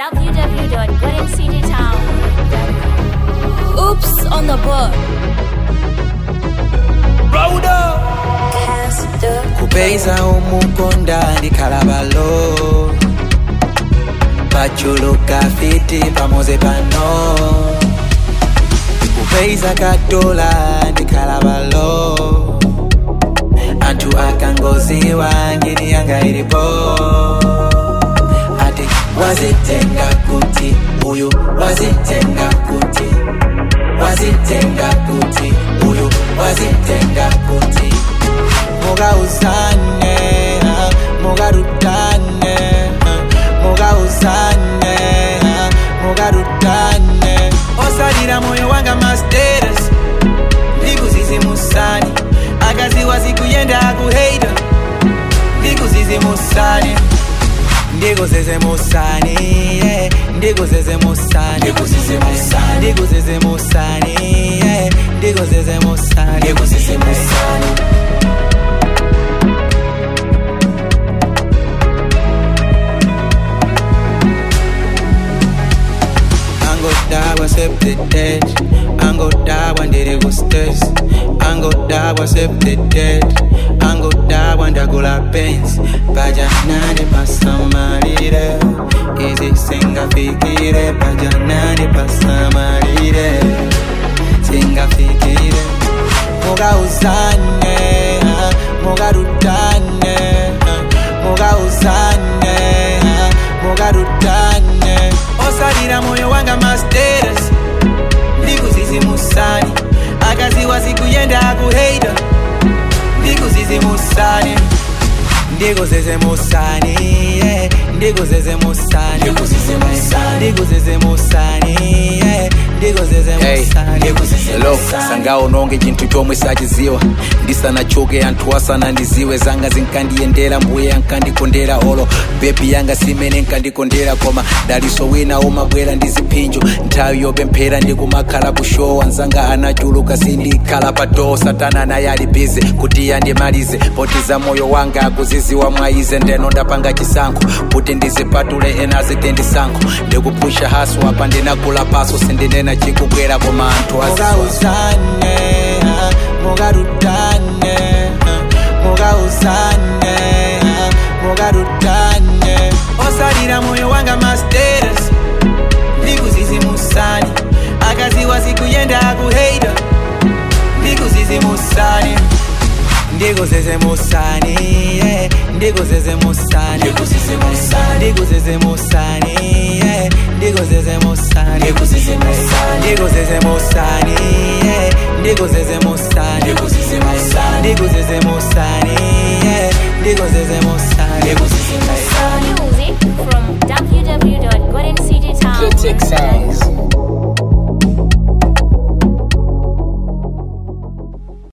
www.goldencitytown.com. Oops on the book. kupeza umukonda ndikalabalo pachuluka fiti pamoze pano kupeza katola ndikalabalo anthu akangoziwa ngini yanga ilipo ati wazitenga kuti uyu wazitenga kuti wazitenga kuti uyu wazitenga kuti mugauzane mugarutane mugauzane mugarutane osalira moyo wanga masteres ndikuzizimusani akaziwa zikuyenda akuheita ndikuzizimusani ndikuzizimusani yeah. ndikuzizimusani ndikuzizimusani ndikuzizimusani yeah. ndikuzizimusani ndikuzizimusani angodabwa septetet angodabwa ndiri kustes angodabwa septetet angodabwa ndagula pens pajanani pasamalire izi singafikire pajanani pasamalire singafikire mugauzane mugarutane mugauzane mugarutane osalira moyo wanga masteres ndikuzizimusani akaziwa zikuyenda akuheita ndikuzizimusani ndikuzizimusani yeah. ndikuzizimusani ndikuzizimusani yeah. ndikuzizimusani lo sangawo nonge chinthu chomwe sachiziwa ndisanachoke anthu asanandiziwe zanga zinkandiyendera mbuye ankandikondera olo bebi yanga simene nkandikondera koma daliso wina umabwera ndi ziphinjo nthawi yopemphera ndikumakhala kushowa nzanga anachuluka sindikhala pa doo satana naye ali bize kuti yandimalize poti za moyo wanga akuziziwa mwaize ndeno ndapanga chisankho kuti ndizipatule ena zite ndisankho ndikupusha haso apa ndinagula paso sindinena chikubwera koma anthu aziziwa mugauzane mugarutane mugauzane mugarutane osalira moyo wanga masteres ndikuzizimusani akaziwa zikuyenda akuheita ndikuzizimusani ndikuzizimusani yeah. ndikuzizimusani ndikuzizimusani yeah. ndikuzizimusani ndikuzizimusani yeah. ndikuzizimusani ndikuzizimusani yeah. ndikuzizimusani Music from www.goldencitytown.com. Critic Sounds.